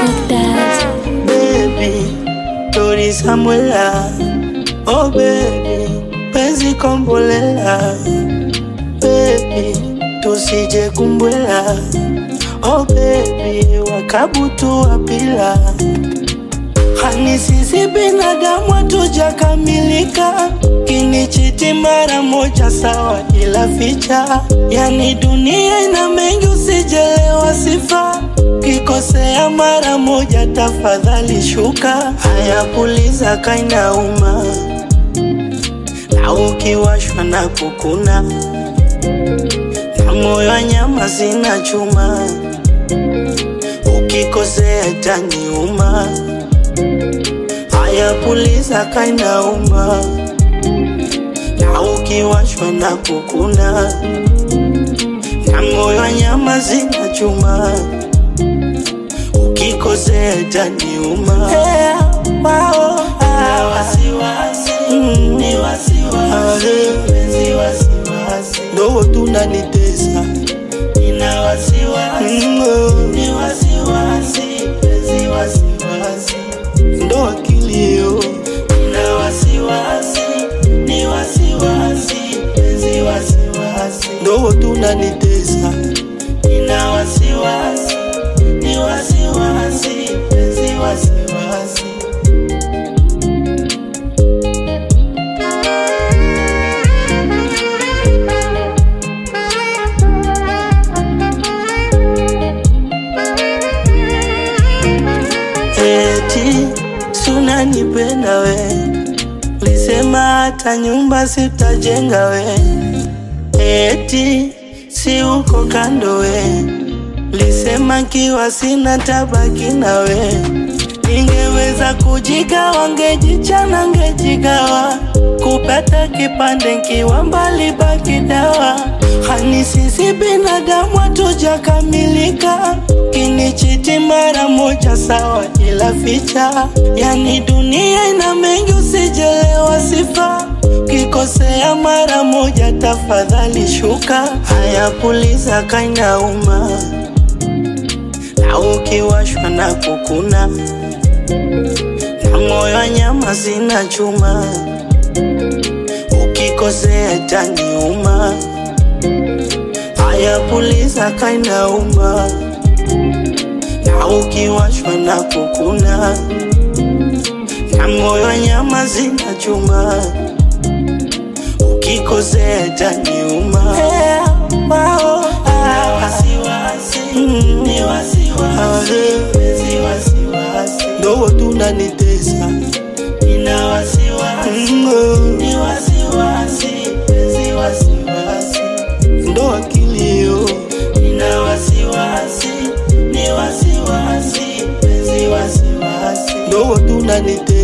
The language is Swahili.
Doctors. baby Tori Samuela oh baby penzi kombolela baby tusije kumbwela oh baby wakabutu wapila hani sisi binadamu hatujakamilika kinichiti mara moja sawa ila ficha yani dunia ina mengi usijelewa sifa kikosea mara moja tafadhali shuka haya puliza kainauma na ukiwashwa na kukuna na moyo wa nyama zina chuma ukikosea taniuma haya puliza kainauma na ukiwashwa na kukuna na moyo wa nyama zina chuma ukikosea taniuma hey, wow, Na wasiwasi, ni wasiwasi, penzi wasiwasi. ndo tunanitesa Nina wasiwasi, Mm, oh, ni wasiwasi, penzi wasiwasi. ndo akilio Nina wasiwasi, ni wasiwasi, penzi wasiwasi. ndo tunanitesa Nina wasiwasi, ni wasiwasi, penzi wasiwasi. eti sunanipenda we lisema hata nyumba sitajenga we eti si uko kando we lisema kiwa sina tabaki na we ningeweza kujigawa ngejichana ngejigawa kupata kipande nkiwa mbali baki dawa hani sisi binadamu hatujakamilika kinichiti mara moja sawa ila ficha yani dunia ina mengi usijelewa sifa kikosea mara moja tafadhali shuka haya puliza kainauma na ukiwashwa na kukuna na moyo wa nyama zina chuma ukikosea taniuma haya puliza kainauma na ukiwashwa na kukuna na moyo wa nyama zina chuma ukikosea taniuma hey, wow, Nina ah, wasiwasi, Mm. ni wasiwasi, penzi wasiwasi. ndo tunanitesa Nina wasiwasi, Mm, oh, ni wasiwasi, penzi wasiwasi. ndo akilio Nina wasiwasi, ni wasiwasi, penzi wasiwasi. ndo tunanitesa